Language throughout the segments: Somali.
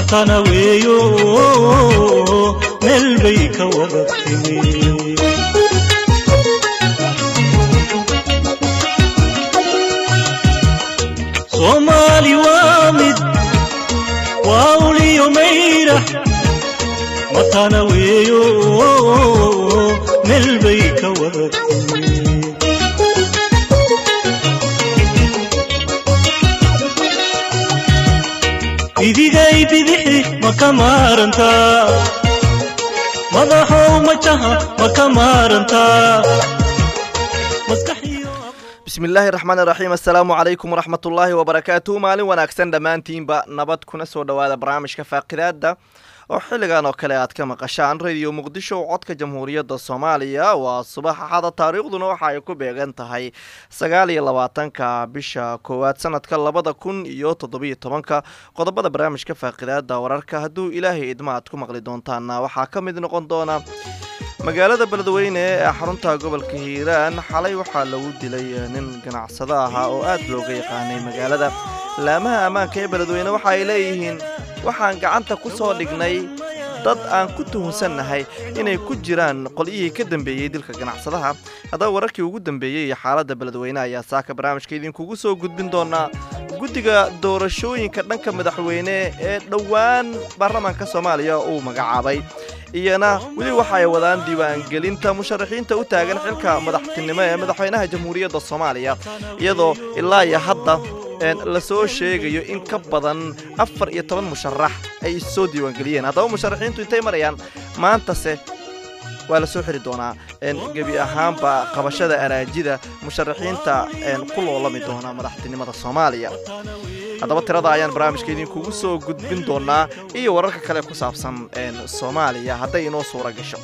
matana weeyo meel bay ka wada timi soomaali waa mid waa uliyo mayra matana weeyo meel bay ka wada timi bidigay bidixi ma ka maarantaa madaxow majaha ma ka maarantaa bismillaahi raxmaan raxiim assalaamu calaykum waraxmatullaahi wabarakaatuhu maalin wanaagsan dhammaantiinba nabad kuna soo dhowaada barnaamijka faaqidaada oo xilligan oo kale aad ka maqashaan radio muqdisho codka jamhuuriyadda soomaaliya waa subax axada taariikhduna waxa ay ku beegan tahay sagaal iyo labaatanka bisha koowaad sanadka labada kun iyo toddobiyo tobanka qodobada barnaamijka faaqidaada wararka hadduu ilaahay idma aad ku maqli doontaana waxaa ka mid noqon doona magaalada beledweyne ee xarunta gobolka hiiraan xalay waxaa lagu dilay nin ganacsado ahaa oo aad looga yaqaanay magaalada laamaha ammaanka ee beledweyne waxa ay leeyihiin waxaan gacanta ku soo dhignay dad aan ku tuhunsannahay inay ku jiraan qolyihii ka dambeeyey dilka ganacsadaha haddaba wararkii ugu dambeeyey iyo xaaladda beledweyne ayaa saaka barnaamijka idinkugu soo gudbin doonaa guddiga doorashooyinka dhanka madaxweyne ee dhowaan baarlamaanka soomaaliya uu magacaabay iyana weli waxa ay wadaan diiwaangelinta musharaxiinta u taagan xilka madaxtinimo ee madaxweynaha jamhuuriyadda soomaaliya iyadoo ilaa iyo hadda la soo sheegayo in ka badan afar iyo toban musharax ay issoo diiwaangeliyeen haddaba musharaxiintu intay marayaan maantase waa la soo xiri doonaa gebi ahaanba qabashada araajida musharaxiinta ku loolami doona madaxtinimada soomaaliya haddaba tirada ayaan barnaamijka idinkugu soo gudbin doonaa iyo wararka kale ku saabsan soomaaliya hadday inoo suura gasho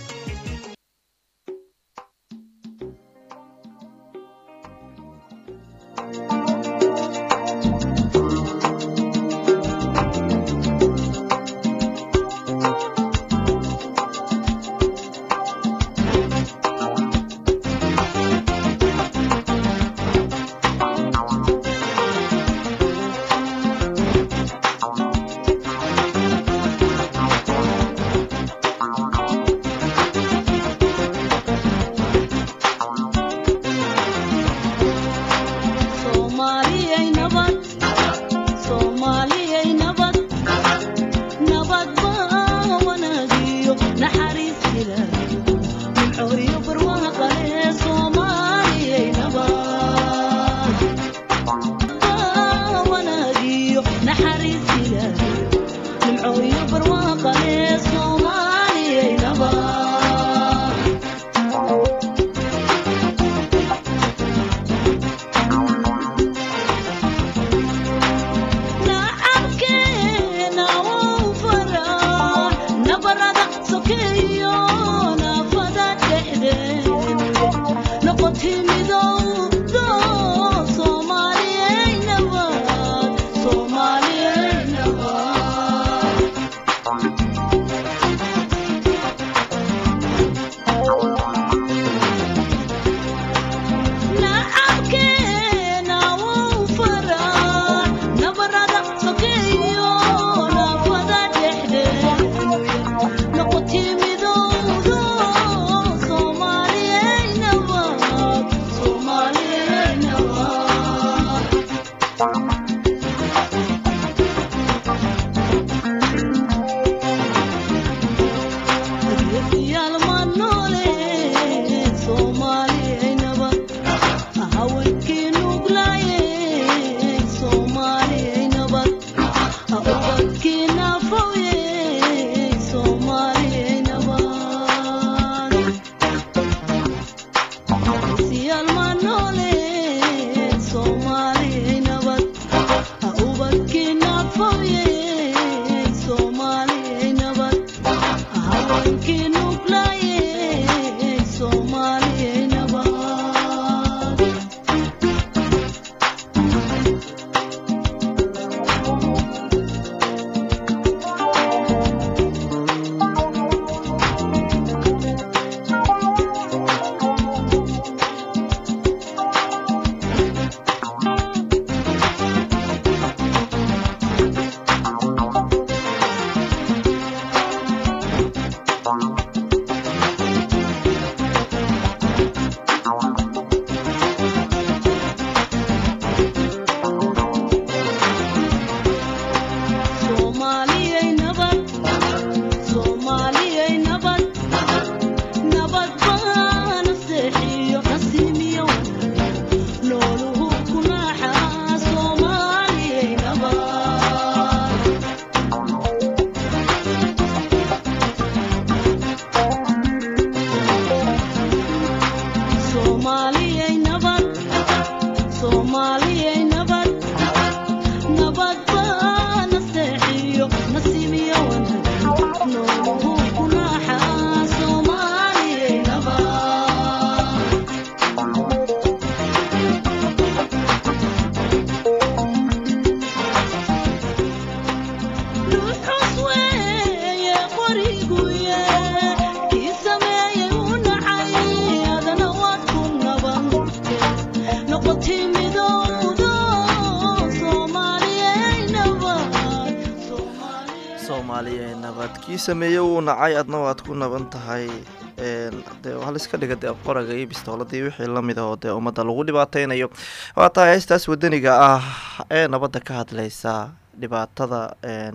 kii sameeyey wuu nacay adna waad ku naban tahay dee waxaa laiska dhiga dee qoraga iyo bistooladii wixii lamid ah oo dee ummadda lagu dhibaateynayo waa tahay heestaas wadaniga ah ee nabadda ka hadleysa dhibaatada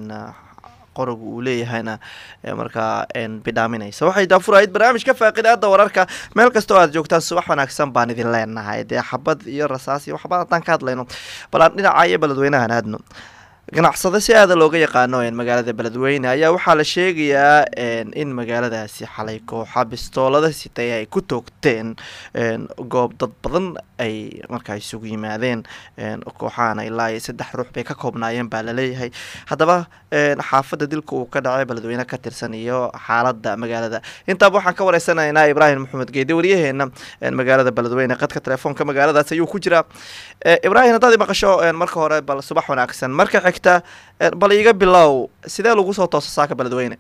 qoragu uu leeyahayna markaa bidhaaminaysa waxay daafurahayd barnaamijka faaqidaada wararka meel kasta oo aad joogtaan subax wanaagsan baan idin leenahay dee xabad iyo rasaas iyo waxbaan haddaan ka hadlayno bal aan dhinaca iyo beledweynahan aadno ganacsado si aada looga yaqaano magaalada beledweyne ayaa waxaa la sheegayaa in magaaladaasi xalay kooxa bistoolada sitay ay ku toogteen goob dad badan ay markaa isugu yimaadeen kooxahana ilaa iyo saddex ruux bay ka koobnaayeen baa laleeyahay haddaba xaafadda dilka uu ka dhacay beledweyne ka tirsan iyo xaalada magaalada intaaba waxaan ka wareysanaynaa ibraahim maxamed geede waryaheena magaalada beledweyne qadka telefoonka magaaladaas ayuu ku jiraa ibraahim haddaad maqasho marka hore bal subax wanaagsan marka xigta bal iga bilow sidee lagu soo toosa saaka beledweyne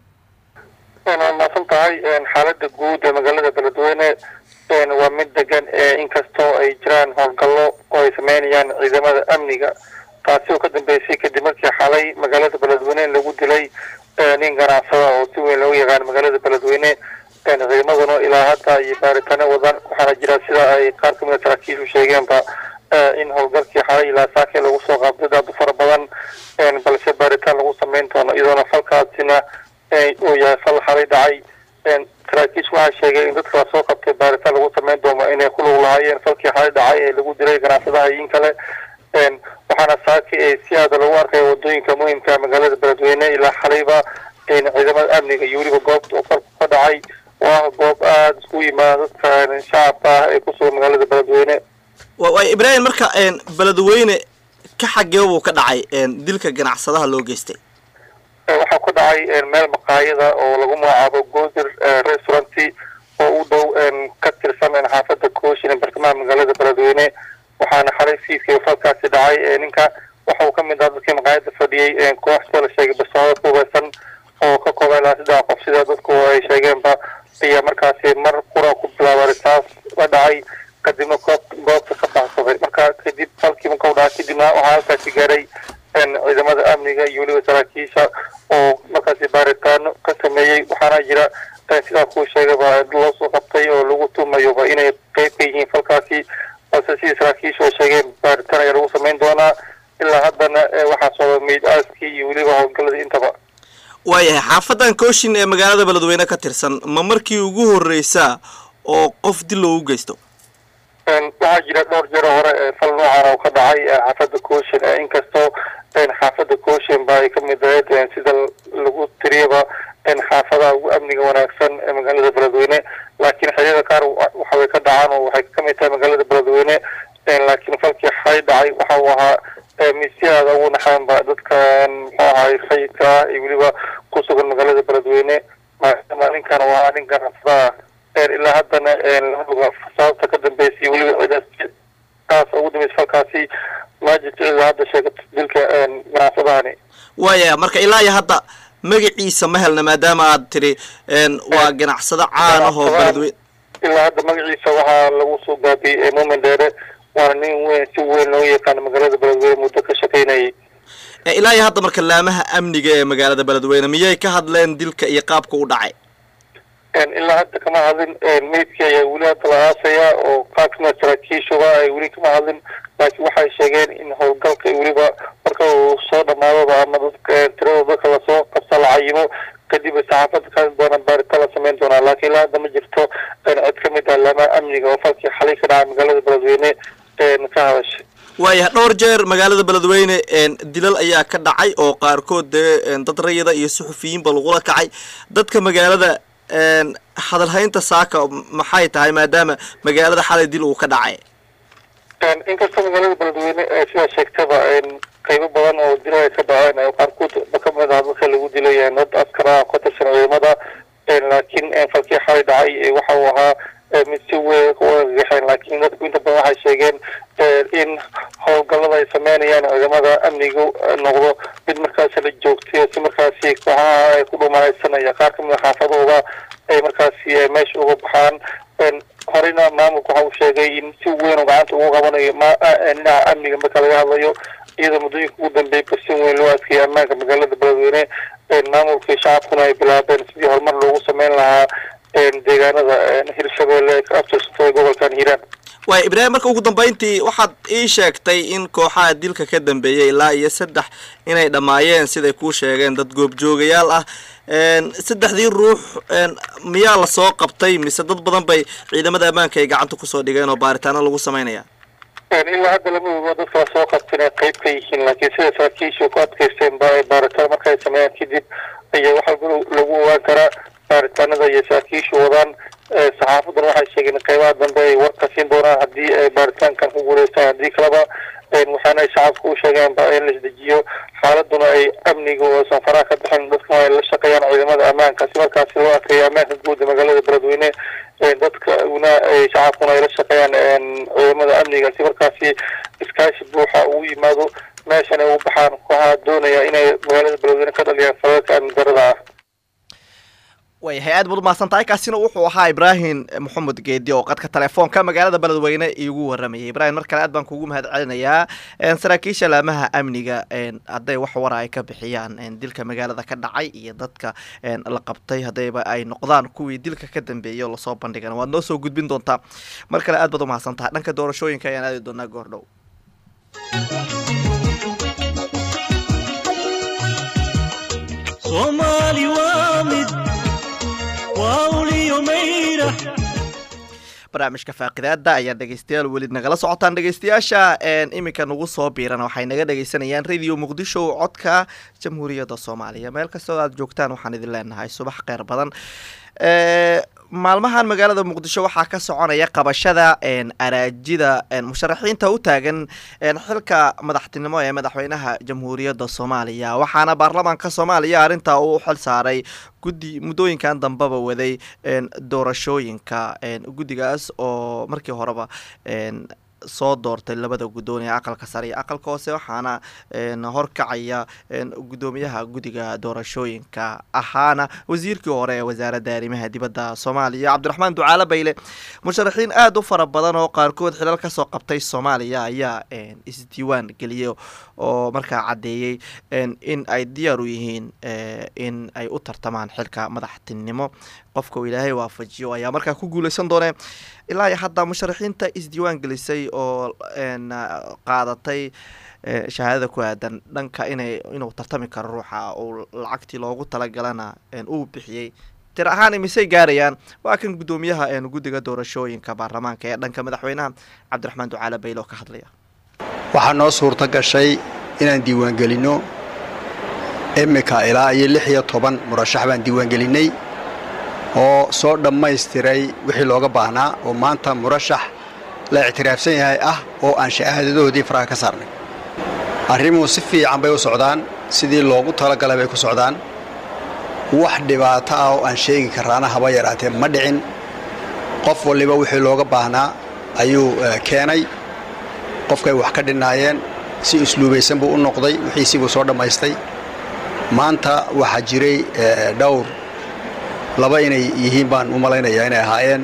waa maasan tahay xaalada guud ee magaalada beledweyne waa mid degan inkastoo ay jiraan howlgallo oo ay sameynayaan ciidamada amniga taasi oo ka dambeysay kadib markii xalay magaalada beledweyne lagu dilay nin ganacsada oo si weyn loogu yaqaano magaalada beledweyne ciidamaduna ilaa hadda iyo baaritaano wadan waxaana jira sida ay qaar kamid a saraakiishu sheegeenba in howlgalkii xalay ilaa saake lagu soo qaabday dad fara badan balse baaritaan lagu sameyn doono iyadoona falkaasina uu yahay fal xalay dhacay saraakiishu waxaa sheegay in dadka lasoo qabtay baaritaan lagu sameyn doono inay ku lug lahaayeen falkii xalay dhacay ee lagu dilay ganacsadaha in kale waxaana saaki ee si aada lagu arkaya wadooyinka muhimka magaalada beledweyne ilaa xalayba ciidamada amniga iyo weliba goobta uu falku ka dhacay oo ah goob aada isku yimaada dadka shacabka ah ee kusugan magaalada beledweyne waay ibraahim marka beledweyne ka xagee buu ka dhacay dilka ganacsadaha loo geystay waxaa ku dhacay meel maqaayada oo lagu magacaabo goodir restauranty oo u dhow ka tirsan xaafada kooshin bartamaha magaalada beledweyne waxaana xalay fiidkii falkaasi dhacay ninka waxa uu kamid ah dadkii maqaayada fadhiyey koox sida la sheegay bastoolad ku hubeysan oo ka kooban ilaa saddex qof sida dadku ay sheegeenba ayaa markaasi mar qura ku bilaaba risaas la dhacay kadibna goob goobta ka baxsaday marka kadib falkii marka u dhaca kadibna waxaa halkaasi gaaray ciidamada amniga iyo weliba saraakiisha oo markaasi baaritaano ka sameeyey waxaana jira sidaa kuu sheegaba loo soo qabtay oo lagu tumayoba inay qeyb ka yihiin falkaasi balse sidii saraakiishu ay sheegeen baaritaan ayaa lagu sameyn doonaa ilaa haddana waxaa socda meyd aaskii iyo weliba howlgaladii intaba waayahay xaafadan kooshin ee magaalada beledweyne ka tirsan ma markii ugu horreysaa oo qof dil loogu geysto waxaa jira dhowr jero hore fal noocan oo ka dhacay xaafada kooshin inkastoo xaafada kooshin ba ay kamid ahayd sida lagu tiriyaba xaafadaha ugu amniga wanaagsan ee magaalada beledweyne laakiin xiliyada qaar waxaway ka dhacaan oo waxay kamid tahay magaalada beledweyne laakiin falkii xay dhacay waxa uu ahaa mid si aada ugu naxaanba dadka muxuu ahay rayidka ah iyo weliba ku sugan magaalada beledweyne maadaama ninkan waa nin ganacsada ilaa haddana lamaoga sababta ka dambeysay weliba cidaas taas ugu dambeysay falkaasi ma jirto ilaa hadda sheegato dilka ganacsadahani waaya marka ilaa iyo hadda magaciisa ma helna maadaama aad tiri waa ganacsado caan ah oo beledweyne ilaa hadda magaciisa waxaa lagu soo gaabiyey muumin dheere waana nin weyn si weyn loo yaqaano magaalada beledweyne muddo ka shaqaynayay ilaa iyo hadda marka laamaha amniga ee magaalada beledweyne miyay ka hadleen dilka iyo qaabka u dhacay ilaa hadda kama hadlin meydkii ayaa weli hadda la aasaya oo qaar kamida saraakiishuba ay weli kama hadlin laakiin waxay sheegeen in howlgalka weliba marka uu soo dhamaadoba ama dadka tirada dadka lasoo qabsa la cayimo kadib saxaafada ka doona baaritaan la sameyn doonaa laakiin ilaa hadda ma jirto cid kamid ah laamaha amniga oo falkii xalay ka dhacay magaalada beledweyne ka hadashay waayahay dhowr jeer magaalada beledweyne dilal ayaa ka dhacay oo qaarkood dee dad rayida iyo suxufiyiinba lagula kacay dadka magaalada hadalhaynta saaka maxay tahay maadaama magaalada xalay dil uu ka dhacay inkastoo magaalada beledweyne sidaa sheegtaba qaybo badan oo dila ay ka dhaceen qaarkood ba kamid ah dadka lagu dilay dad askara ka tirsan ciidamada laakiin falkii xalay dhacay waxa uu ahaa mid si weyn uagaxeen laakiin dadku inta badan waxay sheegeen in howlgallada ay sameynayaan ciidamada amnigu noqdo mid markaasi la joogtayo si markaasi kooxaha ay ku dhumalaysanaya qaar kamid a xaafadooda ay markaasi meesha uga baxaan horeyna maamulku waxa uu sheegay in si weyn oo gacanta ugu qabanayo dhinaca amniga marka laga hadlayo iyadoo muddooyinka ugu dambeeyay basin weyn loo adkeeyay ammaanka magaalada beledweyne maamulkii shacabkuna ay bilaabeen sidii horumar loogu sameyn lahaa deegaanada hirshabelle ay ka abtirsato gobolkan hiiraan waay ibraahim marka ugu dambeyntii waxaad ii sheegtay in kooxaha dilka ka dambeeyay ilaa iyo saddex inay dhammaayeen siday kuu sheegeen dad goobjoogayaal ah saddexdii ruux miyaa lasoo qabtay mise dad badan bay ciidamada ammaanka ay gacanta kusoo dhigeen oo baaritaano lagu sameynaya ilaa hadda lama ogo dadka lasoo qabtin ay qayb ka yihiin laakiin sida saraakiisha ku adkaysteen ba ay baaritaan marka ay sameeyaan kadib ayaa waxaa lagu ogaan karaa baaritaanada iyo saraakiishu wadaan saxaafadan waxay sheegeen in qaybaha dambe ay warka siin doonaan haddii ay baaritaankan ku guuleystaan haddii kaleba waxaana ay shacabka u sheegeen ba in la isdejiyo xaaladuna ay amniga oosan faraha ka bixin dadkuna ay la shaqeeyaan ciidamada ammaanka si markaasi loo adkeeyo ammaanka guud ee magaalada beledweyne dadkuna ay shacabkuna ay la shaqeeyaan ciidamada amniga si markaasi iskaashi buuxa ugu yimaado meeshan ay u baxaan kooxaha doonaya inay magaalada beledweyne ka dhaliyaan falalka amni darada ah waayahay aad baad umahadsan tahay kaasina wuxuu ahaa ibraahim maxamed geedi oo qadka telefoonka magaalada beledweyne iigu waramayay ibrahim mar kale aad baan kugu mahad celinayaa saraakiisha laamaha amniga hadday wax wara ay ka bixiyaan dilka magaalada ka dhacay iyo dadka la qabtay haddayba ay noqdaan kuwii dilka ka dambeeyay oo lasoo bandhigan waad noo soo gudbin doontaa mar kale aad baad umahadsan tahay dhanka doorashooyinka ayaan aadi doonaa goordhow soomaali waa mid waa uliyo mayra barnaamijka faaqidaada ayaa dhegeystayaal weli nagala socotaan dhegeystayaasha iminka nagu soo biiran waxay naga dhegeysanayaan radio muqdisho codka jamhuuriyadda soomaaliya meel kastoo aad joogtaan waxaan idin leenahay subax kheyr badan maalmahan magaalada muqdisho waxaa ka soconaya qabashada araajida musharaxiinta u taagan xilka madaxtinimo ee madaxweynaha jamhuuriyadda soomaaliya waxaana baarlamaanka soomaaliya arrintaa uu xil saaray guddi muddooyinkan dambeba waday doorashooyinka guddigaas oo markii horeba soo doortay labada guddoon ee aqalka sare iyo aqalka hoose waxaana horkacaya guddoomiyaha guddiga doorashooyinka ahaana wasiirkii hore ee wasaaradda arrimaha dibadda soomaaliya cabdiraxmaan ducaale bayle musharaxiin aada u fara badan oo qaarkood xilal kasoo qabtay soomaaliya ayaa isdiiwaan geliyay oo markaa caddeeyey in ay diyaar u yihiin in ay u tartamaan xilka madaxtinimo qofka uu ilaahay waafajiyo ayaa markaa ku guuleysan doonee ilaa iyo hadda musharaxiinta isdiiwaan gelisay oo qaadatay shahaadada ku aadan dhanka inay inuu tartami karo ruuxa uu lacagtii loogu talagalana uu bixiyey tir ahaan imisay gaarayaan waa kan guddoomiyaha guddiga doorashooyinka baarlamaanka ee dhanka madaxweynaha cabdiraxmaan ducaale bayle oo ka hadlaya waxaa noo suurto gashay inaan diiwaangelinno imika ilaa iyo lix iyo toban murashax baan diiwaangelinnay oo soo dhammaystiray wixii looga baahnaa oo maanta murashax la ictiraafsan yahay ah oo aan shahaadadoodii faraha ka saarnay arrimuhu si fiican bay u socdaan sidii loogu talagalay bay ku socdaan wax dhibaato ah oo aan sheegi karaana haba yaraatee ma dhicin qof waliba wixii looga baahnaa ayuu keenay qofkay wax ka dhinaayeen si usluubaysan buu u noqday wixiisii buu soo dhammaystay maanta waxaa jiray dhowr laba inay yihiin baan u malaynayaa inay ahaayeen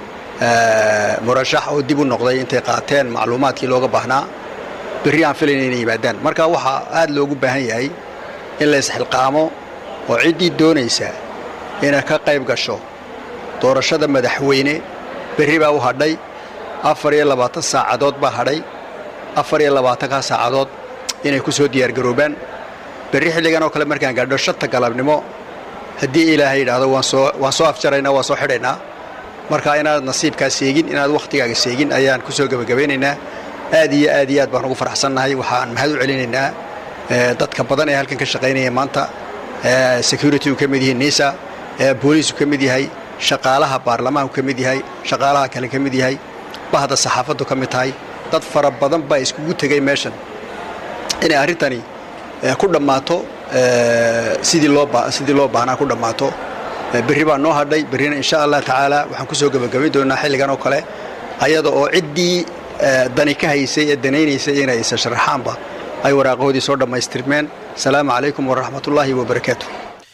murashax oo dib u noqday intay qaateen macluumaadkii looga baahnaa berri aan filayna inay yimaadaan marka waxaa aad loogu baahan yahay in la isxilqaamo oo ciddii doonaysa inay ka qayb gasho doorashada madaxweyne berri baa u hadhay afar iyo labaatan saacadood baa hadhay afar iyo labaatankaa saacadood inay ku soo diyaargaroobaan berri xilligan oo kale markaan gaadho shanta galabnimo haddii ilaahay yidhaahdo waan soo waan soo afjaraynaa waan soo xidhaynaa marka inaad nasiibkaa seegin inaad wakhtigaaga seegin ayaan ku soo gebagabaynaynaa aad iyo aad iyo aad baan ugu faraxsannahay waxaan mahad u celinaynaa dadka badan ee halkan ka shaqaynaya maanta security uu ka mid yahay nisa booliisku ka mid yahay shaqaalaha baarlamaanku ka mid yahay shaqaalaha kale ka mid yahay bahda saxaafaddu ka mid tahay dad fara badan baa iskugu tegay meeshan inay arrintani ku dhammaato sidii loo sidii loo baahnaa ku dhammaato berri baa noo hadhay berrina insha allah tacaala waxaan ku soo gebagabayn doonaa xilligan oo kale ayada oo ciddii dani ka haysay ee danaynaysay inay isa sharaxaanba ay waraaqahoodii soo dhammaystirmeen asalaamu calaykum waraxmatullaahi wabarakaatu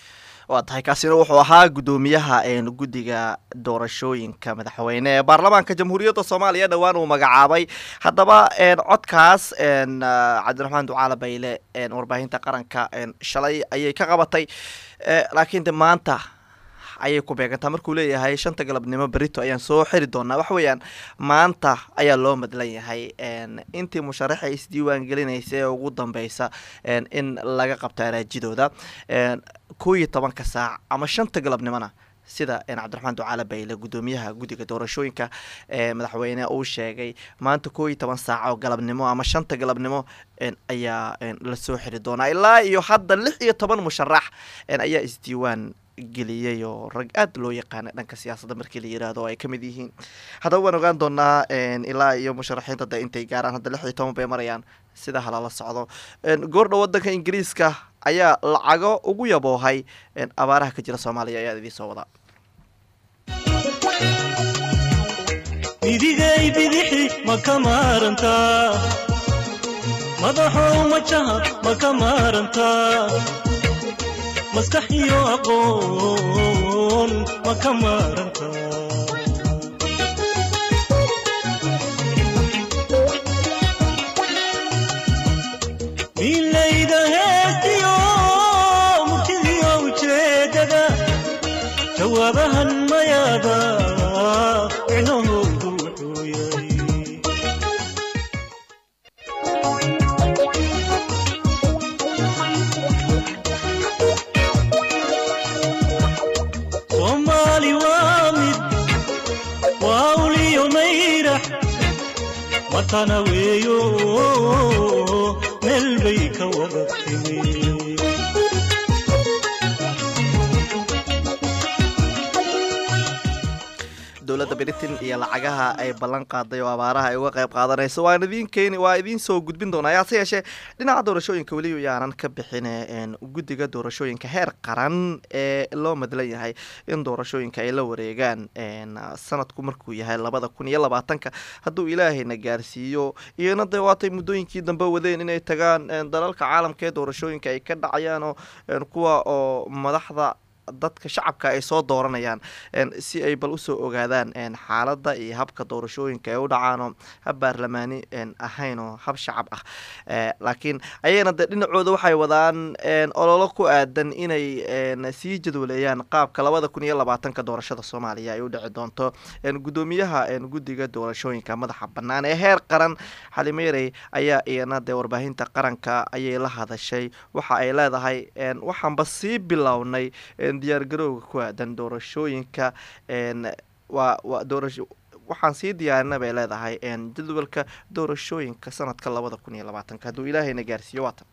waa tahay kaasina wuxuu ahaa guddoomiyaha guddiga doorashooyinka madaxweyne ee baarlamaanka jamhuuriyadda soomaaliya dhowaan uu magacaabay haddaba codkaas cabdiraxmaan ducaale bayle warbaahinta qaranka shalay ayay ka qabatay laakiin de maanta ayay ku beegantaa markuu leeyahay shanta galabnimo berito ayaan soo xiri doonaa waxa weeyaan maanta ayaa loo madlan yahay intii musharaxa isdiiwaan gelinaysa ee ugu dambeysa in laga qabto araajidooda koo iyo tobanka saac ama shanta galabnimona sida cabdiraxmaan ducaale bayle guddoomiyaha guddiga doorashooyinka ee madaxweyne uu sheegay maanta koo iyo toban saac oo galabnimo ama shanta galabnimo ayaa lasoo xiri doonaa ilaa iyo hadda lix iyo toban musharax ayaa isdiiwaan geliyey oo rag aad loo yaqaana dhanka siyaasadda markii la yiraahdo oo ay ka mid yihiin haddaba waan ogaan doonaa ilaa iyo musharaxiinta de intay gaaraan hadda lix iyo toban bay marayaan sida halala socdo goordhow wadanka ingiriiska ayaa lacago ugu yaboohay abaaraha ka jira soomaaliya ayaa idiin soo wadaa midigay bidixi ma ka maarantaa madaxow majaha ma ka maarantaa maskax iyo aqoon ma ka maarantaa milayda heestiyo murtidiyo ujeedada jawaabahan mayaada micnahoodu wuxuu yahay soomaali waa mid waa uliyo mayrax watana weeyo meel bay ka wada timi dowladda britain iyo lacagaha ay ballan qaaday oo abaaraha ay uga qayb qaadanayso waan idiin keeni waa idiin soo gudbin doonaa yaase yeeshee dhinaca doorashooyinka weli yaanan ka bixin guddiga doorashooyinka heer qaran ee loo madlan yahay in doorashooyinka ay la wareegaan sanadku markuu yahay labada kun iyo labaatanka hadduu ilaahayna gaarsiiyo iyona dee waatay muddooyinkii dambe wadeen inay tagaan dalalka caalamka ee doorashooyinka ay ka dhacayaan oo kuwa oo madaxda dadka shacabka ay soo dooranayaan si ay bal usoo ogaadaan xaaladda iyo habka doorashooyinka ay u dhacaanoo hab baarlamaani ahayn oo hab shacab ah laakiin ayagana dee dhinacooda waxay wadaan ololo ku aadan inay sii jadwaleeyaan qaabka labada kun iyo labaatanka doorashada soomaaliya ay u dhici doonto guddoomiyaha guddiga doorashooyinka madaxa bannaan ee heer qaran xalimeerey ayaa iyana dee warbaahinta qaranka ayay la hadashay waxa ay leedahay waxaanba sii bilownay diyaar garowga ku aadan doorashooyinka waa waa doorasho waxaan sii diyaarina bay leedahay jadwalka doorashooyinka sanadka labada kun iyo labaatanka hadduu ilaahayna gaarsiiyo waatan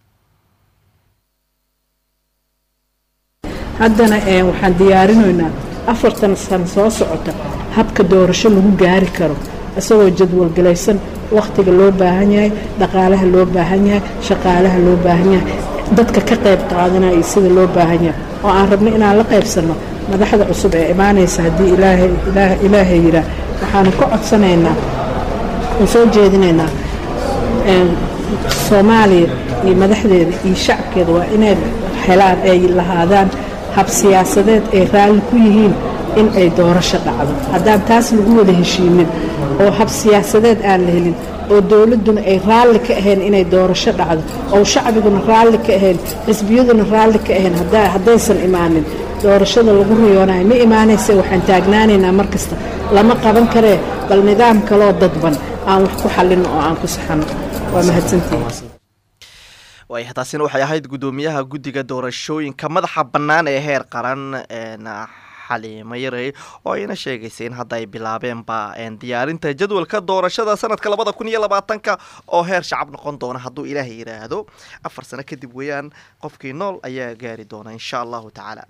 haddana waxaan diyaarinaynaa afartan sano soo socota habka doorasho lagu gaari karo isagoo jadwalgalaysan wakhtiga loo baahan yahay dhaqaalaha loo baahan yahay shaqaalaha loo baahan yahay dadka ka qayb qaadanaya iyo sida loo baahan yahay oo aan rabno inaan la qaybsanno madaxda cusub ee imaanaysa haddii ilaahay yiraa waxaanu ka codsanaynaa oo soo jeedinaynaa soomaaliya iyo madaxdeeda iyo shacabkeeda waa inay helaan ay lahaadaan hab siyaasadeed ay raalli ku yihiin in ay doorasho dhacdo haddaan taas lagu wada heshiinin oo hab siyaasadeed aan la helin oo dowladduna ay raalli ka ahayn inay doorasho dhacdo oo shacbiguna raalli ka ahayn xisbiyaduna raalli ka ahayn haddaysan imaanin doorashada lagu riyoonayo ma imaanayse waxaan taagnaanaynaa mar kasta lama qaban karee bal nidaam kaloo dadban aan wax ku xallino oo aan ku saxano waa mahadsantihin waaya taasina waxay ahayd guddoomiyaha guddiga doorashooyinka madaxa bannaan ee heer qaran xaliimo yarey oo ayna sheegaysay in hadda ay bilaabeenba diyaarinta jadwalka doorashada sanadka labada kun iyo labaatanka oo heer shacab noqon doona hadduu ilaahay yidhaahdo afar sano kadib weeyaan qofkii nool ayaa gaari doona insha allahu tacaala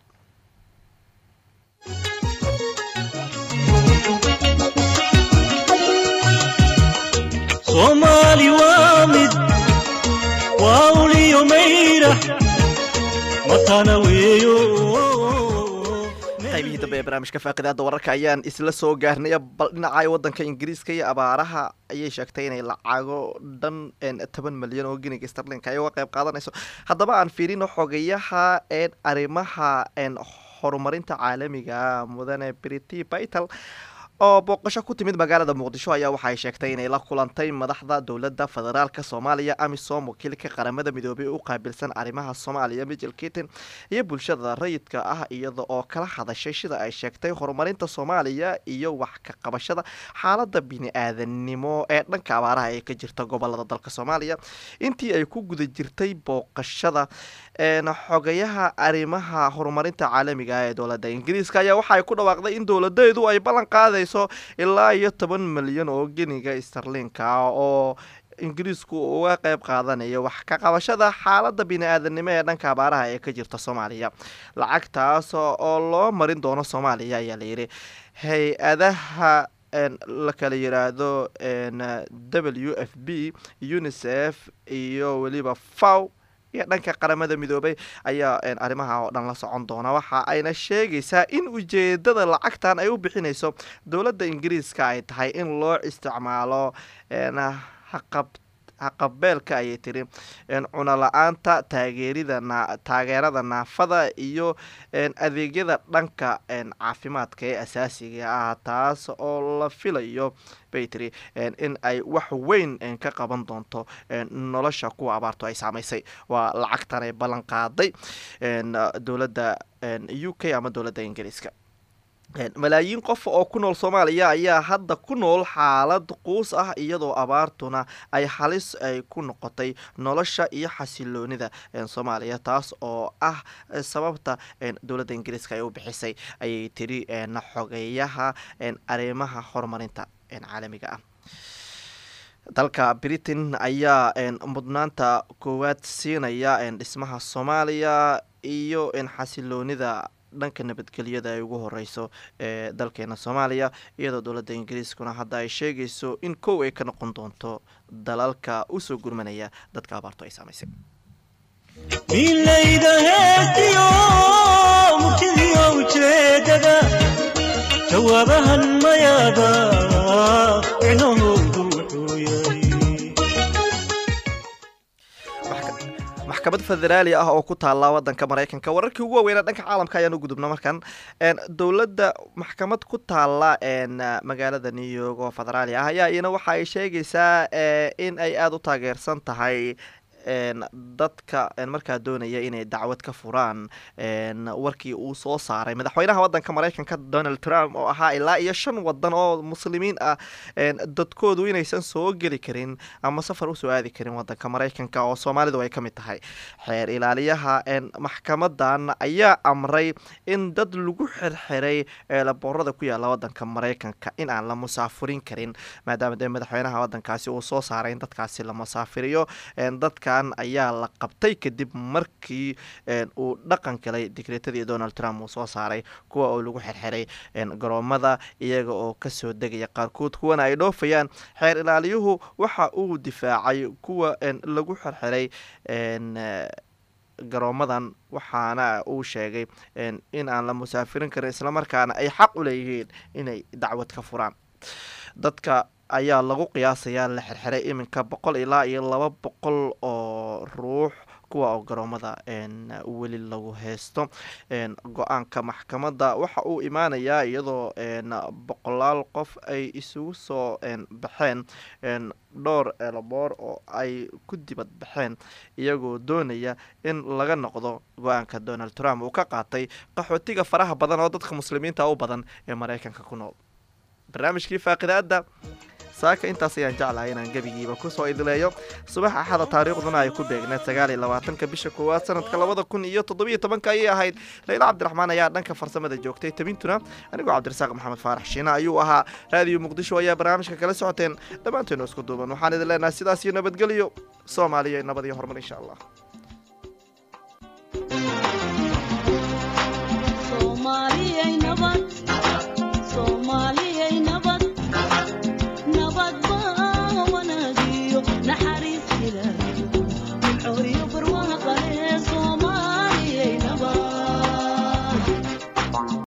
soomaali waa mid waa uliyo mayrax matana weeyo qaybihii dambe ee barnaamijka faaqidaada wararka ayaan isla soo gaarnay bal dhinaca wadanka ingiriiska iyo abaaraha ayay sheegtay inay lacago dhan toban milyan oo giniga starlinka ay uga qayb qaadanayso haddaba aan fiirino xogayaha arrimaha horumarinta caalamiga mudane briti bytel oo booqasho ku timid magaalada muqdisho ayaa waxay sheegtay inay la kulantay madaxda dowladda federaalka soomaaliya amisom wakiilka qaramada midoobay u qaabilsan arrimaha soomaaliya michel kitin iyo bulshada rayidka ah iyada oo kala hadashay sida ay sheegtay horumarinta soomaaliya iyo wax ka qabashada xaalada bini-aadanimo ee dhanka abaaraha ee ka jirta gobolada dalka soomaaliya intii ay ku guda jirtay booqashada xogayaha arrimaha horumarinta caalamiga ee dowladda ingiriiska ayaa waxaay ku dhawaaqday in dowladeedu ay ballan qaadayso ilaa iyo toban milyan oo geniga starlinka oo ingiriisku uga qayb qaadanayo wax ka qabashada xaalada bini-aadanimo ee dhanka abaaraha ee ka jirta soomaaliya lacagtaas oo loo marin doono soomaaliya ayaa layidhi hay-adaha la kala yiraahdo w f b unicef iyo weliba faw iyo dhanka qaramada midoobay ayaa arrimaha oo dhan la socon doona waxa ayna sheegaysaa in ujeedada lacagtan ay u bixinayso dowladda ingiriiska ay tahay in loo isticmaalo haqab haqabeelka ayay tiri cuno la-aanta taageerida taageerada naafada iyo adeegyada dhanka caafimaadka ee asaasiga ah taas oo la filayo bay tiri in ay wax weyn ka qaban doonto nolosha kuwa abaartu ay saamaysay waa lacagtan ay ballan qaaday dowladda u k ama dowladda ingiriiska malaayiin qof oo ku nool soomaaliya ayaa hadda ku nool xaalad quus ah iyadoo abaartuna ay halis ay ku noqotay nolosha iyo xasiloonida soomaaliya taas oo ah sababta dowladda ingiriiska ay u bixisay ayay tiri xogeyaha arrimaha horumarinta caalamiga ah dalka britain ayaa mudnaanta koowaad siinaya dhismaha soomaaliya iyo xasiloonida dhanka nabadgelyada ay ugu horeyso ee dalkeena soomaaliya iyadoo dowladda ingiriiskuna hadda ay sheegayso in kow ay ka noqon doonto dalalka usoo gurmanaya dadka abaarto ay saamaysay milayda heestiyo murtidiyo ujeedada jawaabahan mayaada micnahoodu wuxuu yahay maxkamad federaali ah oo ku taala wadanka mareykanka wararkii ugu waaweynaa dhanka caalamka ayaan u gudubna markan dowladda maxkamad ku taala magaalada new york oo federaali ah ayaa iyana waxa ay sheegaysaa in ay aada u taageersan tahay dadka markaa doonaya inay dacwad ka furaan warkii uu soo saaray madaxweynaha wadanka mareykanka donald trump oo ahaa ilaa iyo shan wadan oo muslimiin ah dadkoodu inaysan soo geli karin ama safar usoo aadi karin wadanka mareykanka oo soomaalidu ay ka mid tahay xeer ilaaliyaha maxkamadan ayaa amray in dad lagu xirxiray eelaboorada ku yaala wadanka mareykanka in aan la musaafurin karin maadaama dee madaxweynaha wadankaasi uu soo saaray in dadkaasi la musaafiriyo dadkan ayaa la qabtay kadib markii uu dhaqan galay digreetadii donald trump uu soo saaray kuwa oo lagu xirxiray garoomada iyaga oo kasoo degaya qaarkood kuwana ay dhoofayaan xeer ilaaliyuhu waxa uu difaacay kuwa lagu xirxiray garoomadan waxaana uu sheegay in aan la musaafirin karin islamarkaana ay xaq u leeyihiin inay dacwad ka furaan dadka ayaa lagu qiyaasayaa la xirxiray iminka boqol ilaa iyo laba boqol oo ruux kuwa oo garoomada weli lagu haysto go-aanka maxkamadda waxa uu imaanayaa iyadoo boqolaal qof ay isugu soo baxeen dhowr eelaboor oo ay ku dibad baxeen iyagoo doonaya in laga noqdo go-aanka donald trump uu ka qaatay qaxootiga faraha badan oo dadka muslimiinta u badan ee mareykanka ku nool barnaamijkii faaqidaada saaka intaas ayaan jeclahay inaan gebigiiba kusoo idileeyo subax axada taariikhduna ay ku beegneed sagaal iyo labaatanka bisha koowaad sanadka labada kun iyo toddobiyo tobanka ayay ahayd layla cabdiraxmaan ayaa dhanka farsamada joogtay tabintuna anigoo cabdirasaaq maxamed faarax shiine ayuu ahaa raadiyo muqdisho ayaa barnaamijka kala socoteen dhammaanteenu isku duuban waxaan idin leenahay sidaas iyo nabadgelyo soomaaliya nabad iyo horumar insha allah